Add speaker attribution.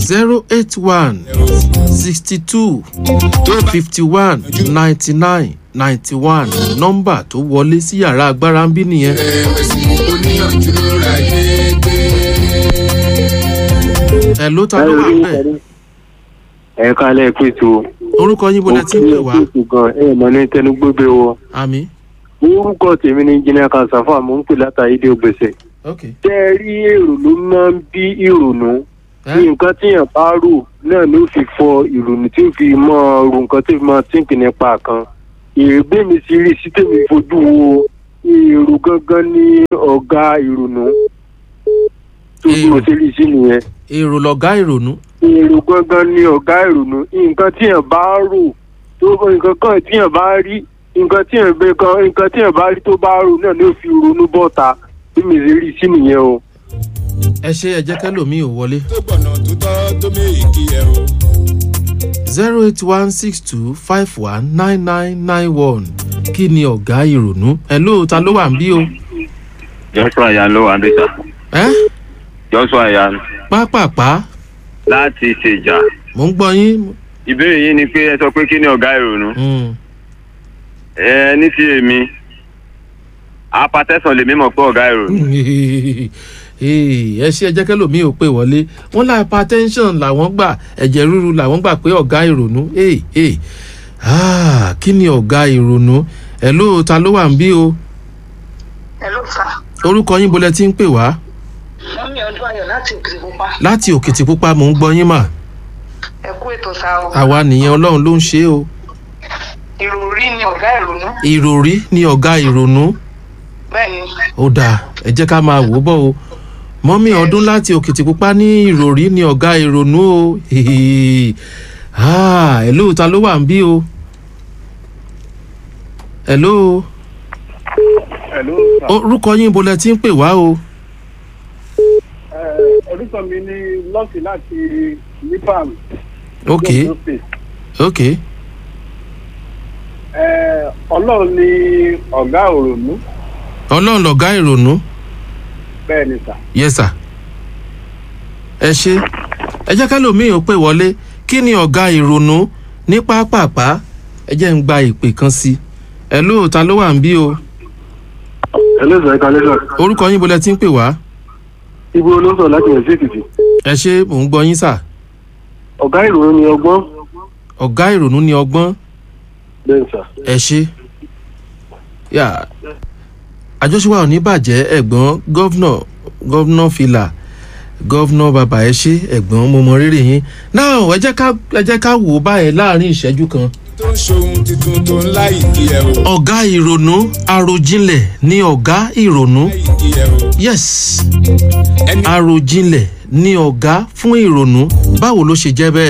Speaker 1: zero eight one sixty two fifty one ninety nine ninety one nọ́mbà tó wọlé sí yàrá agbára ń bí nìyẹn.
Speaker 2: ẹ̀wẹ̀sì oníyànjú ra yé gbé.
Speaker 1: ẹ ló ta ló wà bẹ́ẹ̀
Speaker 3: ẹ kálẹ̀ pètò
Speaker 1: orúkọ yín bọ́lá tí ń pè wá
Speaker 3: gan ẹ mọ̀ ní tẹnugbóbe wọ.
Speaker 1: àmì.
Speaker 3: orúkọ tèmi ni jìnnà kanṣáfà mò ń pè látàrí dé ògbèsè.
Speaker 1: ok
Speaker 3: tẹ́ ẹ rí èrò ló máa ń bí ìrònú.
Speaker 1: ẹ
Speaker 3: nǹkan tíyàn bá rò náà ló fi fọ ìrònú tí ó fi mọ ro nǹkan tí ó fi mọ tíǹkì nípa kan. èrègbè mi sì rí sí tèmi fojú wo èrò gangan ní ọ̀gá ìrònú. tó bí mo ṣe rí sí nìyẹn
Speaker 1: èrò lọ̀gá ìrònú.
Speaker 3: èrò gangan ni ọ̀gá ìrònú nǹkan tíyàn bá rò tó nǹkan kan tíyàn bá rí nǹkan tíyàn bẹ kan nǹkan tíyàn bá rí tó bá rò náà ló fi ronú bọ́ta bí mi ṣe rí sí nìyẹn o.
Speaker 1: ẹ ṣe ẹ jẹ́ kẹ́lòmíì ò wọlé.
Speaker 2: tó gbọ̀nà tó tọ́ tó méjì ẹ̀ o.
Speaker 1: zero eight one six two five one nine nine nine one kí ni ọ̀gá ìrònú. ẹ ló ta ló wà ń bí o.
Speaker 4: joshua yan ló wà ń bíta
Speaker 1: ẹ
Speaker 4: joshua yan
Speaker 1: pápápá
Speaker 4: láti ṣèjà
Speaker 1: mò ń gbọ́ yín.
Speaker 4: ìbéèrè yín ni pé ẹ sọ pé kí ni ọ̀gá ìrònú
Speaker 1: Mm.
Speaker 4: ẹ ní ti èmi apatẹ́sán lèmi mọ̀ pé ọ̀gá ìrònú
Speaker 1: Ee, ẹ ṣe ẹ jẹ́ kẹ́lòmíì ò pè wọlé wọ́n lá hypertension làwọn gbà ẹ̀jẹ̀ ríru làwọn gbà pé ọ̀gá ìrònú Ee, ee. Ah, kí ni ọ̀gá ìrònú ẹ ló ta ló wà ń bí o
Speaker 5: Hello sir.
Speaker 1: orúkọ yín bolẹ tí ń pè wá
Speaker 5: wọ́n ní ọdún ayọ̀ láti òkè pupa.
Speaker 1: láti òkìtìpupa mò ń gbọ́ yín mà
Speaker 5: ẹ kú ètò sá o.
Speaker 1: àwa nìyẹn ọlọ́run ló ń ṣe é o
Speaker 5: ìròrí ni ọ̀gá ìrònú.
Speaker 1: ìròrí ni ọ̀gá ìrònú
Speaker 5: bẹ́ẹ̀ ni
Speaker 1: ó dáa ẹ jẹ́ ká máa wò ó bọ̀ o mọ́mí ọdún láti òkìtìpupa ní ìròrí ni ọ̀gá ìrònú o Hehe. Ah, hello ta ló wà ń bí o hello
Speaker 3: Hello,
Speaker 1: orúkọ yín bolẹ tí ń pè wá o
Speaker 3: orúkọ mi ní lọ́ọ̀kì láti nipam.
Speaker 1: ok ok
Speaker 3: ọlọ́run ní ọ̀gá òrònú
Speaker 1: ọlọ́run lọ̀gá ìrònú
Speaker 3: bẹ́ẹ̀ ni sà.
Speaker 1: yes sir ẹ ṣe ẹ jẹ́ kálòmíì ò pè wọlé kí ni ọ̀gá ìrònú ní pápápá ẹ jẹ́ ń gba ìpè kan sí ẹ ló ta ló wà ń bí o
Speaker 3: ẹlẹ́sìn ẹ̀ka lẹ́sìn
Speaker 1: orúkọ yín bolẹ tí ń pè wá
Speaker 3: ibo ló ń sọ láti rẹ̀ sí èkìtì.
Speaker 1: ẹ ṣe mò ń gbọ́ yín sà
Speaker 3: ọ̀gá ìrònú ni ọgbọ́n
Speaker 1: ọ̀gá ìrònú ni ọgbọ́n
Speaker 3: bẹ́ẹ̀ sà.
Speaker 1: ẹ ṣe yà àjọṣepọ̀ ò ní bàjẹ́ ẹ̀gbọ́n gọ́vnà gọ́vnà fìlà gọ́vnà bàbá ẹ ṣe ẹ̀gbọ́n mo mọ rírì yín náà ẹ jẹ́ ká ẹ jẹ́ ká wò ó báyẹn láàrin ìṣẹ́jú kan.
Speaker 2: tó ń ṣohun tuntun tó ń láì kí ẹ o.
Speaker 1: ọ̀gá ìrònú àròjinlẹ̀ ni ọ̀gá ìrònú
Speaker 2: láì kí ẹ o.
Speaker 1: yes
Speaker 2: ẹni
Speaker 1: àròjinlẹ̀ ni ọ̀gá fún ìrònú báwo ló ṣe jẹ́ bẹ́ẹ̀.